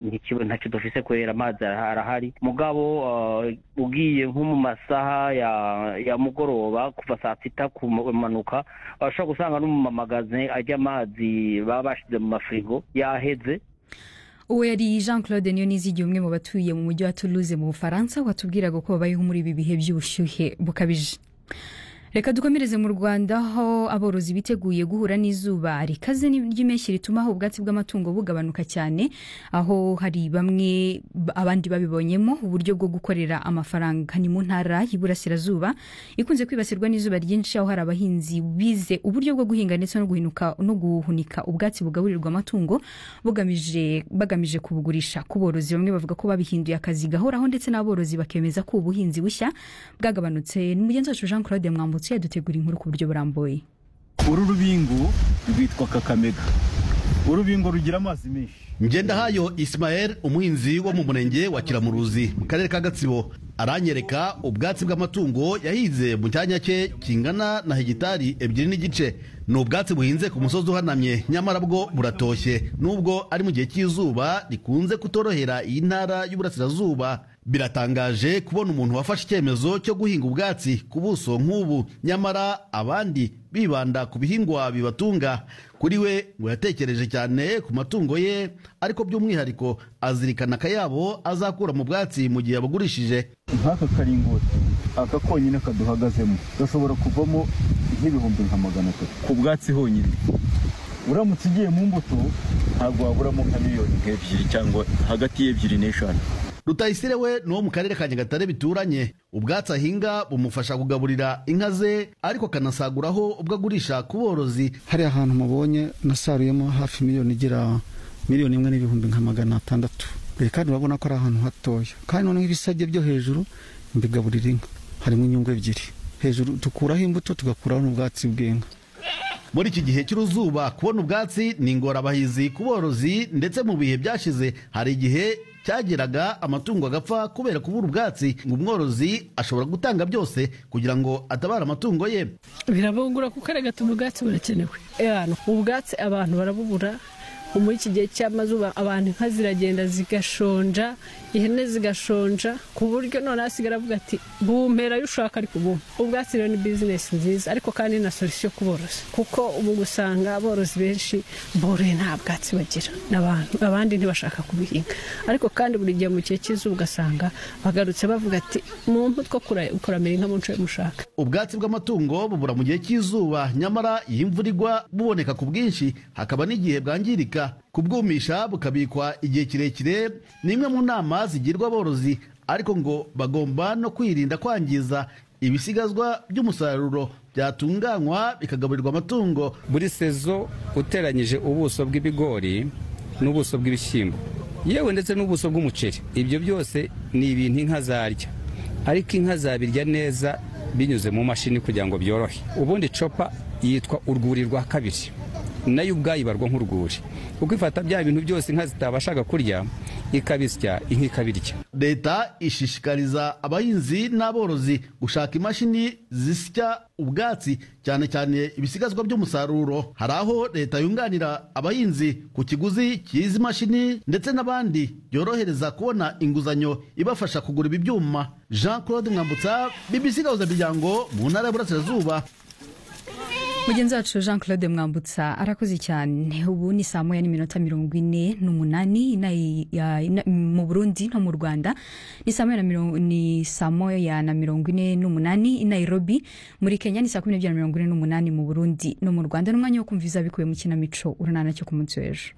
ntikiba ntacyo dufise kubera amazi arahari mugabo uh, ugiye nko mu masaha ya ya mugoroba kuva saa sita kumanuka urashobora gusanga n'umumamagaze ajya amazi baba bashize mu mafirigo yaheze uwo yari jean claude niyonizigi umwe mu batuye mu mujyi wa toulouse mu bufaransa watubwiraga ko babayeho muri ibi bihe by'ubushyuhe bukabije reka dukomereze mu rwanda aho aborozi biteguye guhura n'izuba rikaze ry'impeshyi rituma aho ubwatsi bw'amatungo bugabanuka cyane aho hari bamwe abandi babibonyemo uburyo bwo gukorera amafaranga ni mu ntara y'iburasirazuba ikunze kwibasirwa n'izuba ryinshi aho hari abahinzi bize uburyo bwo guhinga ndetse no guhinuka no guhunika ubwatsi bugaburirwa amatungo bugamije bagamije kubugurisha ku borozi bamwe bavuga ko babihinduye akazi gahoraho ndetse n'aborozi bakemeza ko ubuhinzi bushya bwagabanutse ni mugenzi wacu jean claude mwambuka yambutse yadutegura inkuru ku buryo burambuye uru rubingo rwitwa kakamega urubingo rugira amazi menshi ngendahayo isimayeri umuhinzi wo mu murenge wa kiramuruzi mu karere ka gatsibo aranyereka ubwatsi bw'amatungo yahinze mu cyanya cye kingana na hegitari ebyiri n'igice ni ubwatsi buhinze ku musozi uhanamye nyamara bwo buratoshye nubwo ari mu gihe cy'izuba rikunze kutorohera iyi ntara y'uburasirazuba biratangaje kubona umuntu wafashe icyemezo cyo guhinga ubwatsi ku buso nk'ubu nyamara abandi bibanda ku bihingwa bibatunga kuri we ngo yatekereje cyane ku matungo ye ariko by'umwihariko azirikana akayabo azakura mu bwatsi mu gihe yabugurishije nk'aka karingoti aka konyine kaduhagazemo gashobora kuvamo nk'ibihumbi nka magana atatu ku bwatsi honyine uramutse ugiye mu mbuto ntabwo waburamo nka miliyoni nk'ebyiri cyangwa hagati y'ebyiri n'eshanu rutayisire we ni uwo mu karere ka nyagatare bituranye ubwatsi ahinga bumufasha kugaburira inka ze ariko akanasaguraho ubwo agurisha ku borozi hari ahantu mubonye nasaruyemo hafi miliyoni igera miliyoni imwe n'ibihumbi nka magana atandatu kandi urabona ko ari ahantu hatoya kandi noneho ibisage byo hejuru mbigaburira inka harimo inyungu ebyiri hejuru dukuraho imbuto tugakuraho n'ubwatsi bw'inka muri iki gihe cy'uruzuba kubona ubwatsi ni ingorabahizi ku borozi ndetse mu bihe byashize hari igihe cyageraga amatungo agapfa kubera kubura ubwatsi ngo umworozi ashobora gutanga byose kugira ngo atabare amatungo ye birabungura kuko ari gatuma ubwatsi burakenewe ubwatsi abantu barabubura muri iki gihe cy'amazuba abantu inka ziragenda zigashonja ihene zigashonja ku buryo noneho asigara avuga ati bumpera ayo ushaka ariko ubu ubwatsi rero ni bizinesi nziza ariko kandi na solisiyo ku borozi kuko ubu gusanga aborozi benshi boroye nta bwatsi bagira n'abantu abandi ntibashaka kubihinga ariko kandi buri gihe mu gihe cy'izuba ugasanga bagarutse bavuga ati muntu two kuramira inka mu nce mushaka ubwatsi bw'amatungo bubura mu gihe cy'izuba nyamara iyi mvura igwa buboneka ku bwinshi hakaba n'igihe bwangirika kubwumisha bukabikwa igihe kirekire ni imwe mu nama zigirwa aborozi ariko ngo bagomba no kwirinda kwangiza ibisigazwa by'umusaruro byatunganywa bikagaburirwa amatungo buri sezo uteranyije ubuso bw'ibigori n'ubuso bw'ibishyimbo yewe ndetse n'ubuso bw'umuceri ibyo byose ni ibintu inka zarya ariko inka zabirya neza binyuze mu mashini kugira ngo byorohe ubundi copa yitwa urwuri rwa kabiri nayo ubwayo ibarwa nk'urwuri kuko ifata bya bintu byose inka zitabashaga kurya ikabisya inka ikabirya leta ishishikariza abahinzi n'aborozi gushaka imashini zisya ubwatsi cyane cyane ibisigazwa by'umusaruro hari aho leta yunganira abahinzi ku kiguzi cy'izi mashini ndetse n'abandi byorohereza kubona inguzanyo ibafasha kugura ibi byuma jean claude mwambutsa bbc miryango mu ntara y'uburasirazuba mugenzi wacu jean claude mwambutsa arakoze cyane ubu ni saa moya n'iminota mirongo ine n'umunani mu burundi no mu rwanda ni saa moya na mirongo ine n'umunani i nairobi muri kenya ni saa kumi n'ebyiri na mirongo ine n'umunani mu burundi no mu rwanda n'umwanya wo kumva ibikubiye mu kinamico urunana cyo ku munsi w'ejo